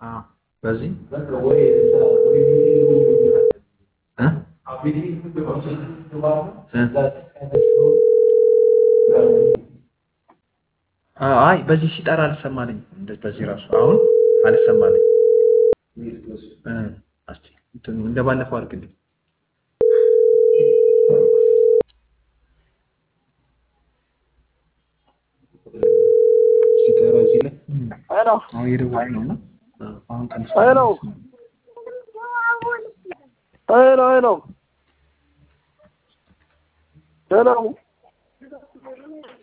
አዎ በዚህ አይ በዚህ ሲጠራ አልሰማልኝ። በዚህ ራሱ አሁን አልሰማልኝ። እንደ ባለፈው አድርግልኝ። ሲጠራ እዚህ ላይ አሁን የደወል ነው እና አሁን ሄሎ ሄሎ ሄሎ ሄሎ